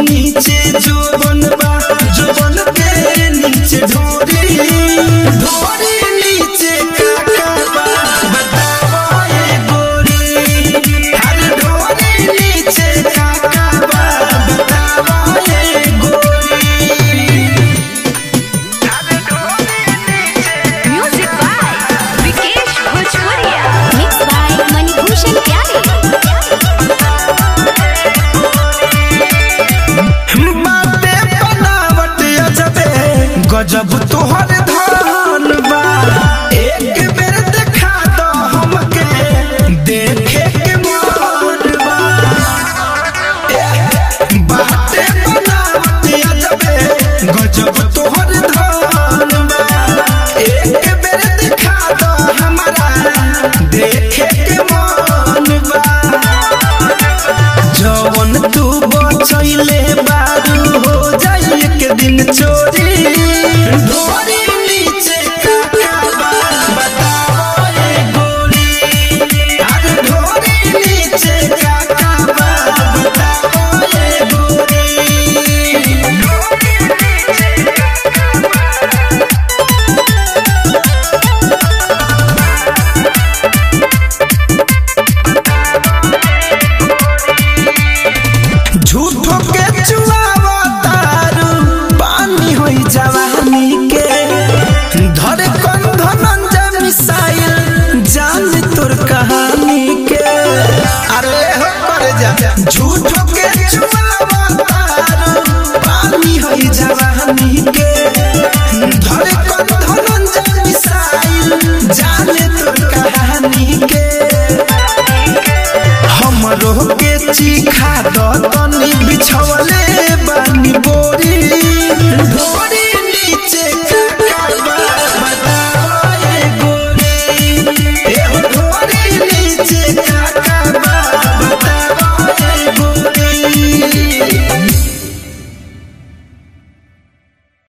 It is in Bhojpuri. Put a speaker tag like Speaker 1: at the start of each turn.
Speaker 1: नीचे जोबन बा जोबन के नीचे ढोरी ढोरी नीचे काका बा बतावा ए गोरी हर ढोरी नीचे काका बा बतावा ए गोरी
Speaker 2: Music by Vikesh Bhojpuria. Mixed by Manibhushan Pyare.
Speaker 1: बाटे बनावट अजबे गजब तोहर धान बा एक बेर देखा दो हमके देखे के मन बा बाटे बनावट अजबे गजब तोहर धान बा एक बेर देखा दो हमरा देखे के मन बा जवन तू बचैले बारू हो जाई एक दिन चोरी ढोरी नीचे काका बा बताओ ए गोरी अरे ढोरी नीचे काका बा बताओ ए गोरी झूठो के चुआवा तारू पानी होई जवानी के धरे कौन धनंजय मिसाइल जान तोर कहानी के अरे हो कर जा झूठो के चुआवा तारू पानी होई जवानी के धरे कौन धनंजय मिसाइल जान तोर कहानी के हमरो के चीखा द तनी बिछवले बानी बोरी